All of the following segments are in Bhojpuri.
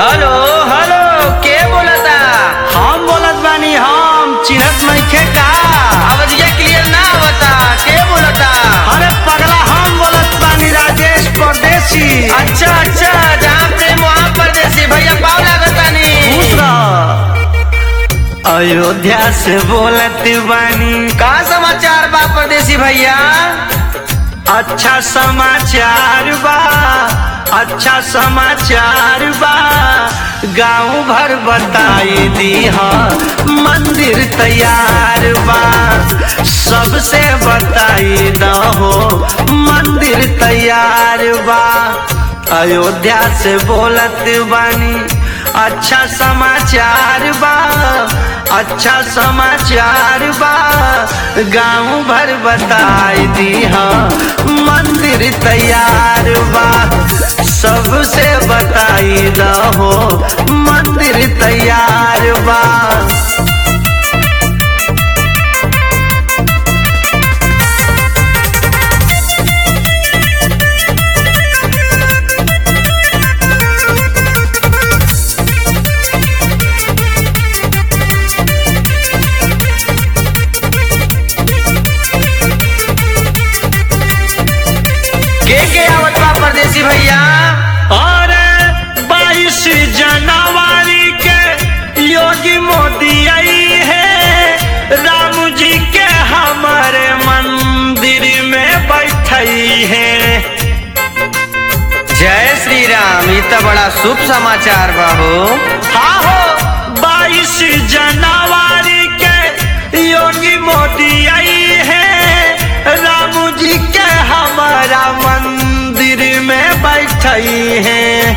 हेलो हेलो के बोलता हम बोलत बानी हम चिन्हत नइखे का आवाजिया क्लियर ना आवता के बोलता अरे पगला हम बोलत बानी राजेश परदेसी अच्छा अच्छा जहाँ प्रेम वहाँ परदेसी भैया पाव लागतानी खुश रह अयोध्या से बोलत बानी का समाचार बा परदेसी भैया अच्छा समाचार बा अच्छा समाचार बा गांव भर बताई दी मंदिर तैयार बा सबसे बताई दहो मंदिर तैयार बा अयोध्या से बोलत बानी अच्छा समाचार बा अच्छा समाचार बा गांव भर बताई दी मंदिर तैयार बा सबसे बताई दहो मंदिर तैयार बा के के आवत बा परदेसी भैया और बाईस जनवरी के योगी मोदी आई है राम जी के हमारे मंदिर में बैठई है जय श्री राम ये तो बड़ा शुभ समाचार बा हो हाँ हो बाईस जनवरी के योगी मोदी आई है राम जी के हमारा मंदिर में बैठई है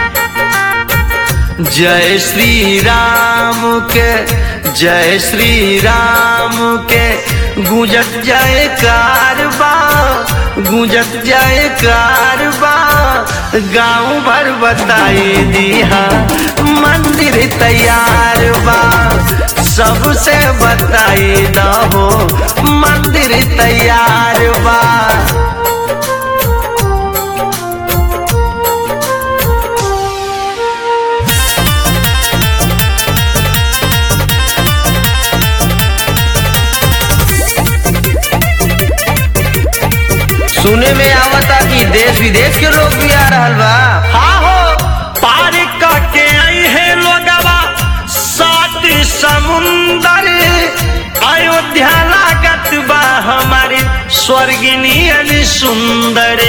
जय श्री राम के जय श्री राम के गुजत जाए कारबा गुजत जाए कारबा गांव भर बताई दिया मंदिर तैयार बा सबसे बताई दहो मंदिर तैयार बा सुने में आवता कि देश विदेश के लोग भी आ रहल बा हाँ हो पार करके आई है लोगवा सात समुंदर अयोध्या लागत बा हमारी स्वर्गिनी अली सुंदर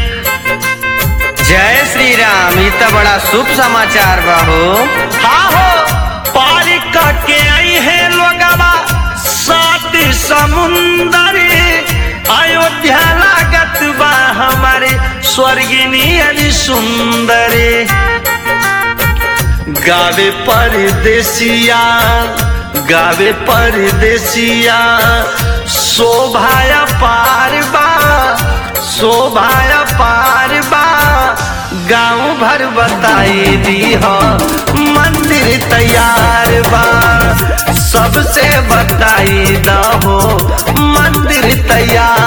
जय श्री राम ये तो बड़ा शुभ समाचार बा हो हाँ हो पार करके आई है लोगवा सात समुंदर अयोध्या लागत बा हमारे स्वर्गिनी अली सुंदर गावे परदेसिया गावे परदेसिया शोभाया पार बा शोभाया पार बा गाँव भर बताई दी हो मंदिर तैयार बा सबसे बताई दहो मंदिर तैयार